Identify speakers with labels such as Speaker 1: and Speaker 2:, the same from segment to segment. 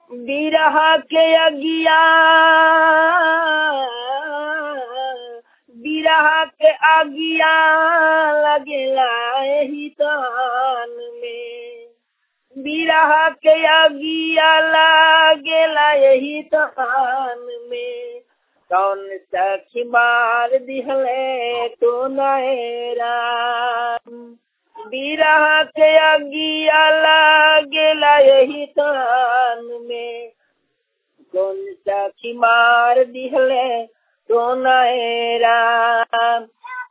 Speaker 1: बिरह के अगिया बिरह के अगिया लगेला एही तान में बिरह के अगिया लगेला यही तान में कौन सखी मार दिहले तो राम बिरह के अगिया लगेला यही तान में कौन सखी मार दिहले तो राम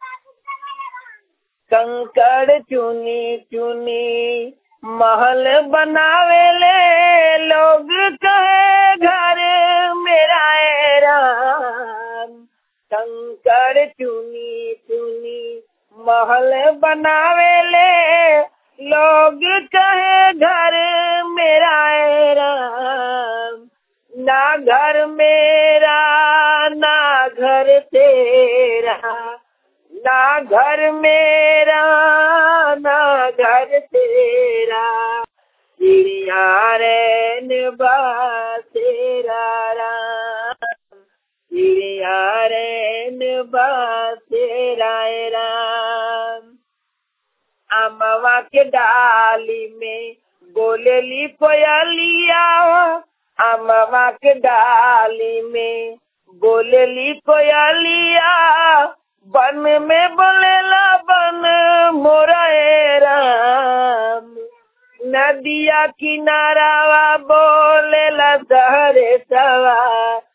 Speaker 1: कंकड़ चुनी चुनी महल बनावेले लोग कहे घर मेरा है राम कंकड़ चुनी चुनी महल बनावेले लोग कहे घर मेरा है राम ना घर मेरा ना घर तेरा ना घर मेरा ना घर तेरा चिड़िया रैन तेरा राम चिड़िया रैन तेरा राम अमवा के डाली में बोलेली कोयलिया अमवा के डाली में बोलेली कोयलिया बन में बोलेला बन मोरा राम नदिया किनारावा बोलेला दहरे सवा